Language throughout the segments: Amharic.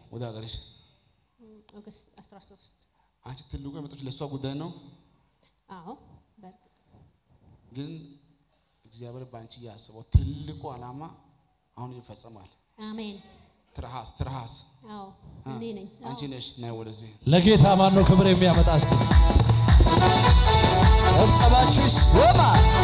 ወደ ሀገርሽ? ኦገስት 13 አንቺ ትልቁ የመጣች ለእሷ ጉዳይ ነው፣ አዎ በእርግጥ ግን እግዚአብሔር በአንቺ ያስበው ትልቁ ዓላማ አሁን ይፈጸማል። አሜን ትርሃስ ትርሃስ አዎ እኔ ነኝ አዎ። አንቺ ነሽ። ናይ ወደዚህ ለጌታ ማን ነው ክብር የሚያመጣ እስቲ ጨብጨባችሁ ይሰማ።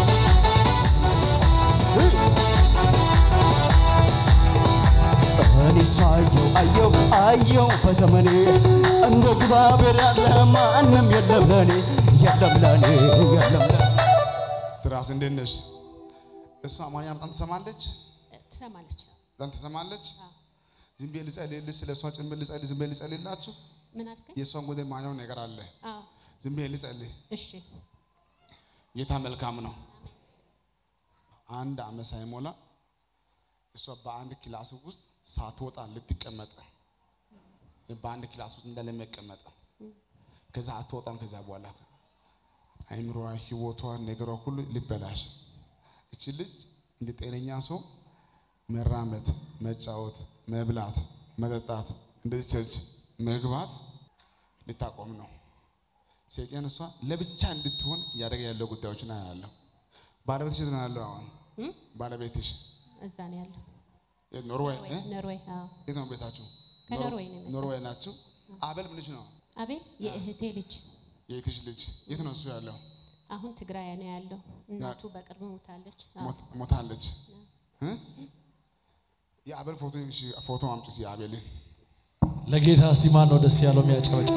እኔ ሳየው አየው አየው በዘመኔ እንደ እግዚአብሔር ያለ ማንም የለም ለኔ የለም ለኔ የለም ለኔ ትርሃስ እንዴት ነሽ? እሷ አማርኛ በጣም ትሰማለች፣ ትሰማለች በጣም ትሰማለች። አዎ። ዝም ብዬ ልጸልይልሽ፣ ስለ እሷ ጭምር ልጸልይ፣ ዝም ብዬ ልጸልይላችሁ። ምን አልከኝ የእሷን ጉዳይ ማየው ነገር አለ። አዎ ዝም ብዬ ልጸልይ። እሺ ጌታ መልካም ነው። አንድ ዓመት ሳይሞላ እሷ በአንድ ክላስ ውስጥ ሳትወጣ ልትቀመጥ በአንድ ክላስ ውስጥ እንዳለ መቀመጥ ከዛ አትወጣም። ከዛ በኋላ አይምሮዋ፣ ህይወቷ፣ ነገሯ ሁሉ ሊበላሽ እቺ ልጅ እንደ ጤነኛ ሰው መራመድ፣ መጫወት፣ መብላት፣ መጠጣት እንደዚህ ቸርች መግባት ልታቆም ነው። ሰይጣን እሷ ለብቻ እንድትሆን እያደረገ ያለው ጉዳዮች ና ያለው ባለቤትሽ የት ነው ያለው? አሁን እም? ባለቤትሽ እዛ ነው ያለው የት ኖርዌይ እ? ኖርዌይ አዎ የት ነው ቤታችሁ? ከኖርዌይ ነው የመጣው። ኖርዌይ ናችሁ። አበል ምንሽ ነው? አቤል የእህቴ ልጅ የእህትሽ ልጅ የት ነው እሱ ያለው? አሁን ትግራይ ነው ያለው እናቱ በቅርብ ሞታለች አዎ። ሞት- ሞታለች። እ? የአበል ፎቶ እሺ፣ ፎቶ አምጪ እስኪ የአቤልን ለጌታ እስቲ ማን ነው ደስ ያለው የሚያጨበጭብ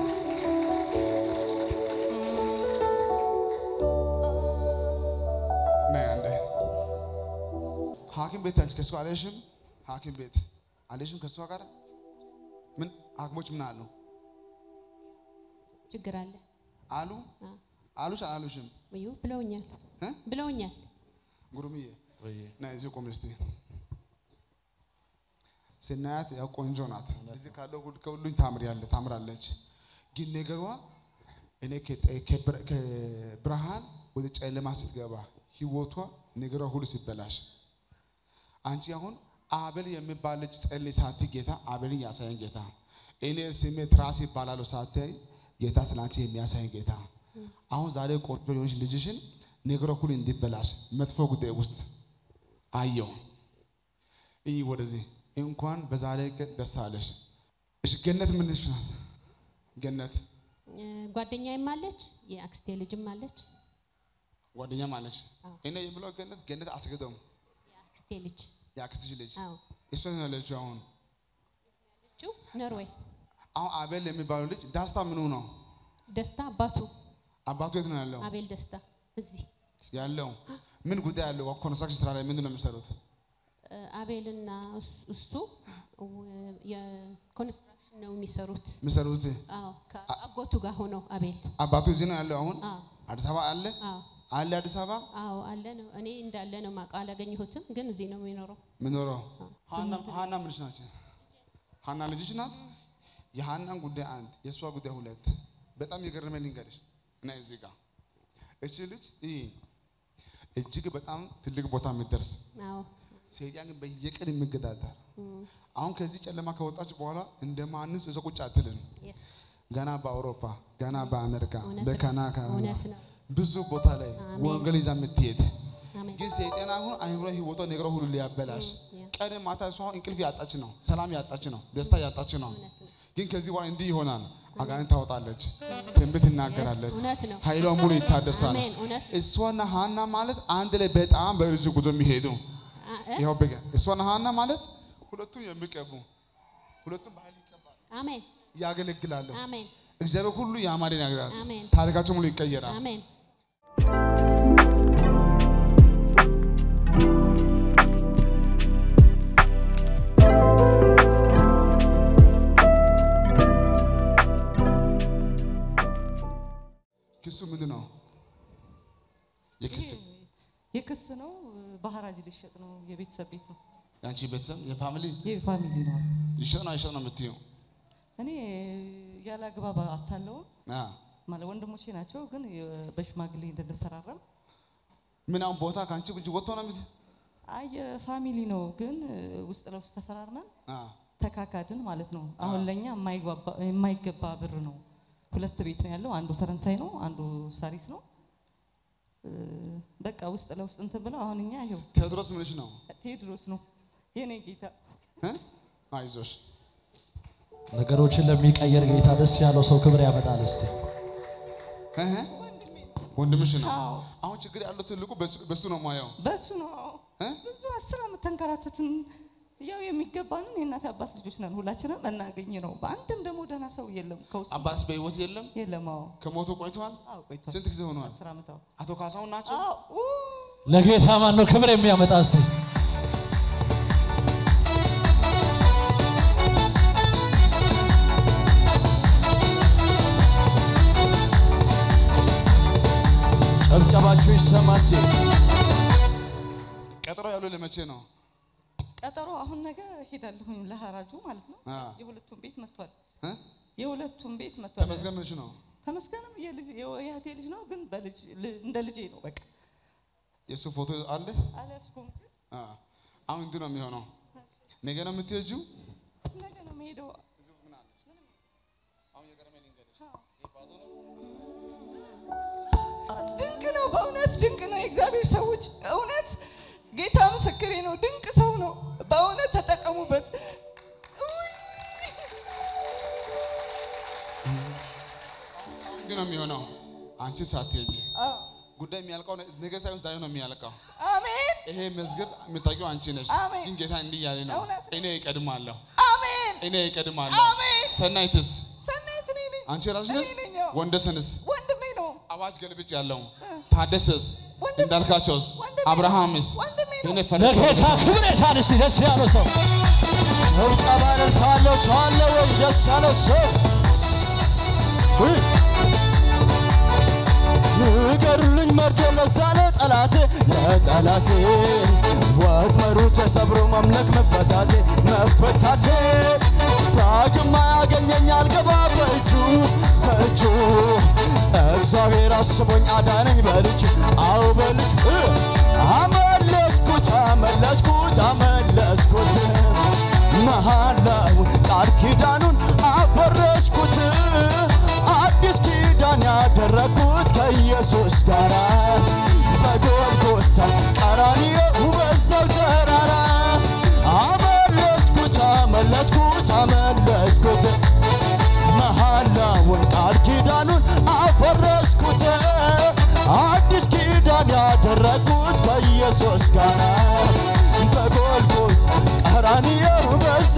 ነይ አንዴ። ሐኪም ቤት አንቺ ከእሱ አልሄድሽም? ሐኪም ቤት አልሄድሽም ከእሷ ጋር ምን ሐኪሞች ምን አሉ ችግር አለ አሉ አዎ። አሉሽ አላሉሽም? እዩ ብለውኛል እ? ብለውኛል ጉሩምዬ ነይ እዚህ ቁም እስቲ። ስናያት ያው ቆንጆ ናት። እዚህ ካለው ሁሉ ከሁሉኝ ታምሪያለ ታምራለች። ግን ነገሯ እኔ ከጠ- ከብር- ከብርሃን ወደ ጨለማ ስትገባ ህይወቷ ነገሯ ሁሉ ሲበላሽ አንቺ አሁን አቤል የሚባል ልጅ ጸልይ ሳቲ ጌታ አቤልን ያሳየን ጌታ እኔ ስሜ ትራስ ይባላሉ ሳታይ ጌታ ስላንቺ የሚያሳየን ጌታ አሁን ዛሬ ቆንጆ የሆነች ልጅሽን ነገሯ ሁሉ እንዲበላሽ መጥፎ ጉዳይ ውስጥ አየው። ይህ ወደዚህ እንኳን በዛሬ ቀን ደስ አለሽ። እሺ ገነት ምንሽ ናት? ገነት እ፣ ጓደኛዬም አለች የአክስቴ ልጅም አለች ጓደኛም አለች። አዎ። እኔ የምለው ገነት ገነት አስገደሙ የአክስቴ ልጅ የአክስትሽ ልጅ አዎ እሷ ነው ያለችው። አሁን ያለችው ኖርዌይ አሁን አቤል የሚባለው ልጅ ዳስታ ምኑ ነው? ደስታ አባቱ አባቱ የት ነው ያለው? አቤል ደስታ እዚህ ያለው ምን ጉዳይ ያለው? ኮንስትራክሽን ስራ ላይ ምንድን ነው የሚሰሩት? እ፣ አቤልና እሱ- እሱ እ፣ የኮንስትራክሽን ነው የሚሰሩት የሚሰሩት አዎ ከአጎቱ ጋር ሆነው አቤል አባቱ እዚህ ነው ያለው። አሁን አዎ አዲስ አበባ አለ አዎ አለ አዲስ አበባ አዎ አለ ነው እኔ እንዳለ ነው የማውቀው አላገኘሁትም ግን እዚህ ነው የሚኖረው ምኖረው ሀና ሀና ምንሽ ናት? ሀና ልጅሽ ናት። የሀናን ጉዳይ አንድ፣ የእሷ ጉዳይ ሁለት። በጣም የገረመኝ ልንገርሽ እና እዚህ ጋር እቺ ልጅ ይህ እጅግ በጣም ትልቅ ቦታ የምትደርስ አዎ ሰይጣን ግን በየቀን የሚገዳደር አሁን ከዚህ ጨለማ ከወጣች በኋላ እንደ ማንስ እዛ ቁጭ አትልም። የስ ገና በአውሮፓ ገና በአሜሪካ እውነት ነው። በካናዳ እውነት ነው ብዙ ቦታ ላይ አሜን። ወንጌል ይዛ የምትሄድ አሜን ግን ሰይጣን አሁን አይምሮ ህይወቷ ነገሯ ሁሉ ሊያበላሽ ያ። ቀን ማታ እሷ አሁን እንቅልፍ ያጣች ነው፣ ሰላም ያጣች ነው፣ ደስታ ያጣች ነው። እውነት ነው ግን ከዚህ በኋላ እንዲህ ይሆናል። አጋንንት ታወጣለች፣ ትንቢት ትናገራለች፣ እውነት ነው። ኃይሏ ሙሉ ይታደሳል። አሜን እውነት ነው። እሷና ሀና ማለት አንድ ላይ በጣም በርጅ ጉዞ የሚሄዱ አ- እ? ይኸው በገ እሷና ሀና ማለት ሁለቱም የሚቀቡ ሁለቱም በኃይል ይቀባሉ፣ አሜን ያገለግላሉ። አሜን እግዚአብሔር ሁሉ ያማረን ያገራል። አሜን ታሪካቸው ሙሉ ይቀየራል። አሜን ክሱ ምንድን ነው? የክስ የክስ ነው። በሐራጅ ሊሸጥ ነው። የቤተሰብ ቤት ነው። የአንቺ ቤተሰብ የፋሚሊ የፋሚሊ ነው። ይሸጥ ነው አይሸጥ ነው የምትይው? እኔ ያለ አግባብ አታለው አ ማለት ወንድሞቼ ናቸው፣ ግን የ- በሽማግሌ እንድንፈራረም ምን አሁን ቦታ ከአንቺ እጅ ወጥቶ ነው የምት አይ የፋሚሊ ነው፣ ግን ውስጥ ለውስጥ ተፈራርመን አ ተካካድን ማለት ነው። አሁን ለእኛ የማይግባባ- የማይገባ ብር ነው። ሁለት ቤት ነው ያለው። አንዱ ፈረንሳይ ነው፣ አንዱ ሳሪስ ነው። እ፣ በቃ ውስጥ ለውስጥ እንትን ብለው አሁን እኛ ይኸው ቴዎድሮስ ምንሽ ነው? ቴዎድሮስ ነው የኔ ጌታ። እ? አይዞሽ ነገሮችን ለሚቀየር ጌታ ደስ ያለው ሰው ክብር ያመጣል። እስቲ እህ? ወንድምሽ ነው። አዎ አሁን ችግር ያለው ትልቁ በሱ- በሱ ነው ማየው። በሱ ነው። አዎ። እ? ብዙ አስር ዓመት ተንከራተትን። ያው የሚገባንን የእናት አባት ልጆች ነን ሁላችንም እናገኝ ነው። በአንድም ደግሞ ደህና ሰው የለም ከውስጥ አባትስ በህይወት የለም? የለም። አዎ ከሞቱ ቆይቷል። አዎ ቆይቷል። ስንት ጊዜ ሆኗል? አስር ዓመት አዎ አቶ ካሳሁን ናቸው። አዎ ኡ፣ ለጌታ ማን ነው ክብር የሚያመጣ? እስቲ ጨብጨባችሁ ይሰማሴ ቀጠሮ ያለው ለመቼ ነው? ቀጠሮ አሁን ነገ ሄዳለሁኝ ለሐራጁ ማለት ነው። አ። የሁለቱም ቤት መጥቷል። እ? የሁለቱም ቤት መጥቷል። ተመስገን ምንሽ ነው? ተመስገንም የልጅ የእህቴ ልጅ ነው፣ ግን በልጅ ል- እንደ ልጄ ነው። በቃ የእሱ ፎቶ አለ። አልያዝኩም። አ። አሁን እንዲህ ነው የሚሆነው። ነገ ነው የምትሄጂው። ነገ ነው የምሄደው። ድንቅ ነው፣ በእውነት ድንቅ ነው። የእግዚአብሔር ሰዎች እውነት ጌታ ምስክሬ ነው። ድንቅ ሰው ነው። በእውነት ተጠቀሙበት። እንዲህ ነው የሚሆነው። አንቺ ሳትሄጂ አዎ። ጉዳይ የሚያልቀው ነገ ሳይሆን ዛሬ ነው የሚያልቀው። አሜን ይሄ መዝገብ የምታውቂው አንቺ ነሽ። አሜን። ግን ጌታ እንዲህ እያለ ነው፣ እውነት ነው። እኔ እቀድማለሁ፣ አሜን እኔ እቀድማለሁ። አሜን። ሰናይትስ ሰናይት እኔ ነኝ። አንቺ ራስሽ ነሽ። እኔ ነኝ። አዎ። ወንደሰንስ ወንድሜ ነው። አዋጅ ገልብጭ ያለው ታደሰስ ወንድሜ ነው። እንዳልካቸውስ ወንድሜ ነው። አብርሃምስ ወንድሜ ነው። እኔ ፈለግ ለጌታ ክብር የታል? እስቲ ደስ ያለው ሰው ጨብጨባ እልልታለሁ። ሰው አለ ወይ ደስ ያለው ሰው? ንገሩልኝ መርዶ ለዛ ለጠላቴ ለጠላቴ ወጥመዱ ተሰብሮ መምለክ መፈታቴ መፈታቴ ዳግም አያገኘኝ አልገባ በእጁ በእጁ እግዚአብሔር አስቦኝ አዳነኝ በልጅ አው በልጅ አመለጥኩት አመለጥኩት አመለጥኩት መሐላውን ቃል ኪዳኑን አፈረስኩት አዲስ ኪዳን ያደረግኩት ከኢየሱስ ጋር በጎልጎታ ቀራንዮ በዛው ተራራ አመለጥኩት አመለጥኩት አመለጥኩት መሐላውን ቃል ኪዳኑን አፈረስኩት አዲስ ኪዳን ያደረግኩት ከኢየሱስ ጋር በጎልጎታ ቀራንዮ በዛ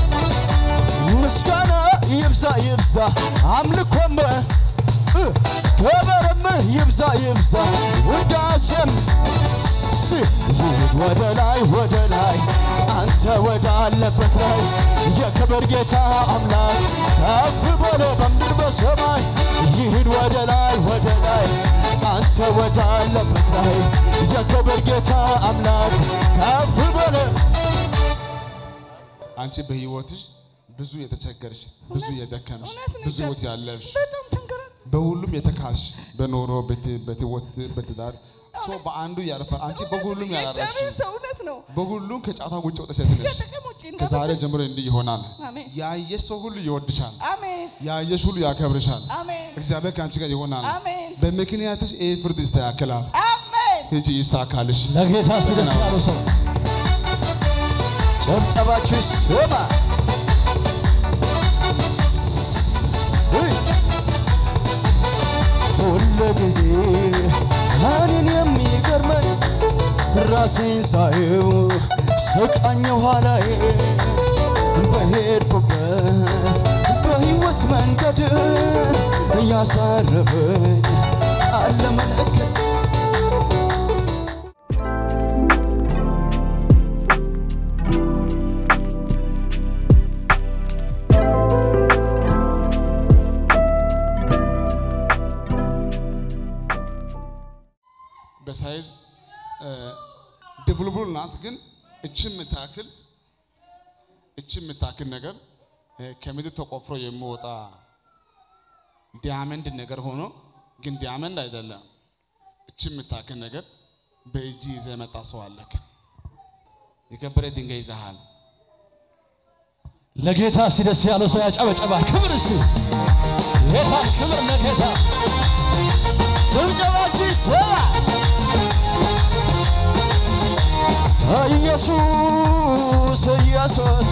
ምስጋና ይብዛ ይብዛ አምልኮም እ፣ ክብርም ይብዛ ይብዛ ውዳሴም ስ- ይሂድ ወደ ላይ ወደ ላይ አንተ ወዳለበት ላይ የክብር ጌታ አምላክ ከፍ በሎ በምድር በሰማይ ይሂድ ወደ ላይ ወደ ላይ አንተ ወዳለበት ላይ የክብር ጌታ አምላክ ከፍ በሎ አንቺ በህይወትሽ ብዙ የተቸገርሽ፣ ብዙ የደከምሽ፣ እውነት ነው ብዙ እግዚአብሔር። ህይወት ያለፍሽ፣ በጣም ተንከራት በሁሉም የተካስሽ፣ በኑሮ በት- በህይወት በትዳር ሰው በአንዱ ያልፋል። አንቺ በሁሉም ያላረፍሽ፣ የእግዚአብሔር ሰው እውነት ነው። በሁሉም ከጫታ ውጭ ወጥተሽ ሴት ነሽ። ከጥቅም ውጭ ከዛሬ እንደምን ጀምሮ እንዲህ ይሆናል። አሜን ያየሽ ሰው ሁሉ ይወድሻል። አሜን ያየሽ ሁሉ ያከብርሻል። አሜን እግዚአብሔር ከአንቺ ጋር ይሆናል። አሜን በምክንያትሽ ይህ ፍርድ ይስተካከላል። አሜን ሂጂ ይሳካልሽ። ለጌታ እስቲ ደስ ያለው ሰው ጨብጨባችሁ ስማ ሁሉ ጊዜ እኔን የሚገርመኝ ራሴን ሳየው ስቃኝ ኋላዬ በሄድኩበት በሕይወት መንገድ እያሳረፈኝ አለ መለከት በሳይዝ ድቡልቡል ናት፣ ግን እቺ የምታክል እቺ የምታክል ነገር እ፣ ከምድር ተቆፍሮ የሚወጣ ዲያመንድ ነገር ሆኖ ግን ዲያመንድ አይደለም። እቺ የምታክል ነገር በእጅ ይዘህ የመጣ ሰው አለክ። የከበረ ድንጋይ ይዘሃል። ለጌታ እስቲ ደስ ያለው ሰው ያጨበጨባል። ክብር እስቲ ጌታ ክብር ለጌታ ጭብጨባችሁ ይሰማ ኢየሱስ ኢየሱስ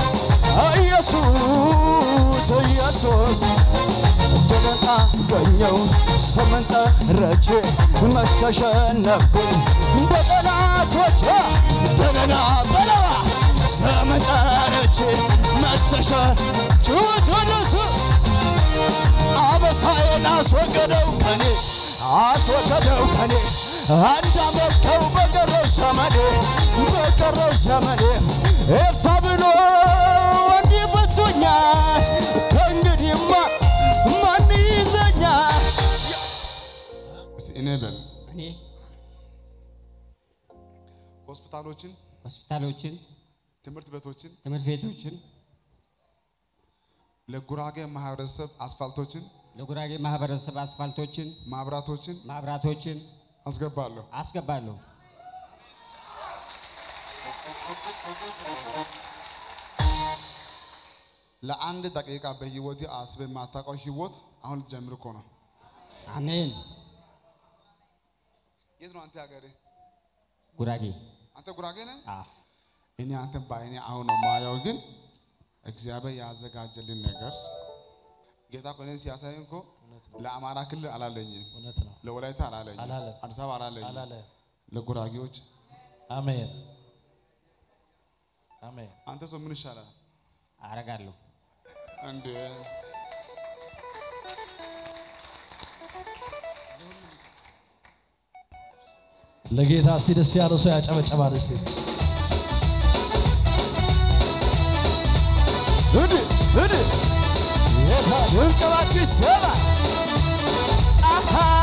ኢየሱስ ኢየሱስ እንደገና ገኘው ስምን ጠርቼ መች ተሸነፍኩኝ በጠላቶቼ እንደገና በለዋ ስምን ጠርቼ መች ተሸ ጩት ወደሱ አበሳዬን አስወገደው ከኔ አስወገደው ከኔ እንዳመልከው በቀረው ዘመኔ በቀረው ዘመኔ ኤፋ ብሎ እንዲህ ብቶኛል ከእንግዲህማ ማን ይዘኛል እስቲ እኔ በል እኔ ሆስፒታሎችን፣ ሆስፒታሎችን፣ ትምህርት ቤቶችን፣ ትምህርት ቤቶችን፣ ለጉራጌ ማህበረሰብ አስፋልቶችን፣ ለጉራጌ ማህበረሰብ አስፋልቶችን፣ ማብራቶችን ማብራቶችን አስገባለሁ። አስገባለሁ። ለአንድ ደቂቃ በህይወት አስበ የማታውቀው ህይወት አሁን ልትጀምር እኮ ነው። አሜን። የት ነው አንተ ሀገሬ? ጉራጌ አንተ ጉራጌ ነህ? አ እኔ አንተን በአይኔ አሁን ነው ማየው፣ ግን እግዚአብሔር ያዘጋጀልን ነገር ጌታ እኮ እኔን ሲያሳየኝ እኮ ለአማራ ክልል አላለኝም፣ እውነት ነው ለወላይታ አላለኝም፣ አላለም። አዲስ አበባ አላለኝም፣ አላለ ለጉራጌዎች አሜን አሜን አንተ ሰው ምን ይሻላል አረጋለሁ። እንዴ? ለጌታ እስቲ ደስ ያለው ሰው ያጨበጨባል እስቲ እድ እድ ጭብጨባችሁ ይሰማ አሃ